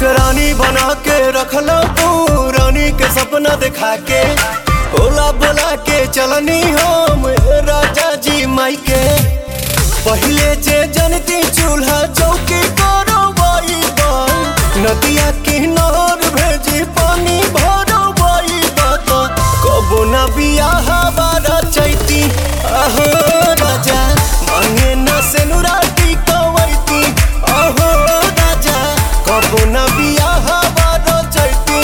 हमके रानी बना के रखला तू रानी के सपना दिखा के ओला बोला के चलनी हम राजा जी माई के पहले जे जनती चूल्हा चौकी करो बाई नदिया किनार भेजी पानी भरो बाई बात कबो ना बियाह बारा चैती आहो राजा मांगे ना सेनुराटी कवैती आहो राजा कबो ना बियाह बारा चैती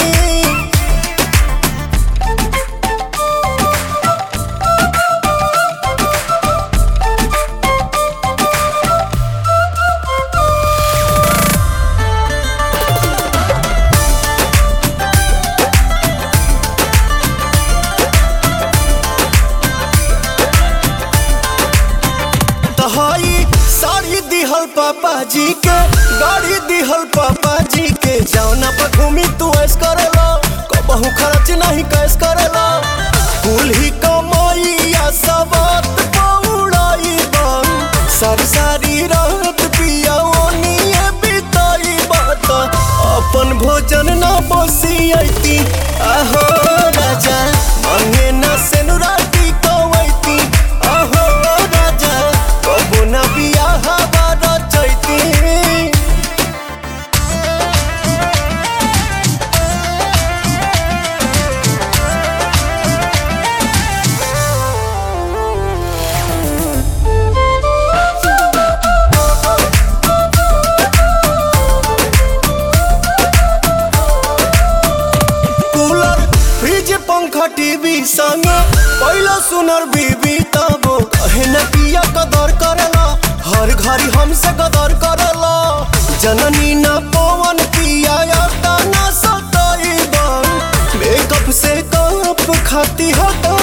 तहाई साड़ी दिहल पापा जी के गाड़ी दिहल पापा जी के जौना पर घूमी तू ऐस करेला कबहू खर्च नहीं कैस करेला कुल ही कमाइया सबत पौड़ाई बन सारी सारी रात पिया ओनिए बिताई बात अपन भोजन ना बसियती आहो राजा मांगे ना सेनुराटी कवैती आहो राजा कबो ना बियाह बारा चैती कूलर फ्रिज पंखा टीवी संग पहला सुनर बीबी तबो कहे न पिया कदर करेला हर घड़ी हमसे कदर करेला जननी न पवन पिया याता न सताई बन मेकअप से कप खाती हटा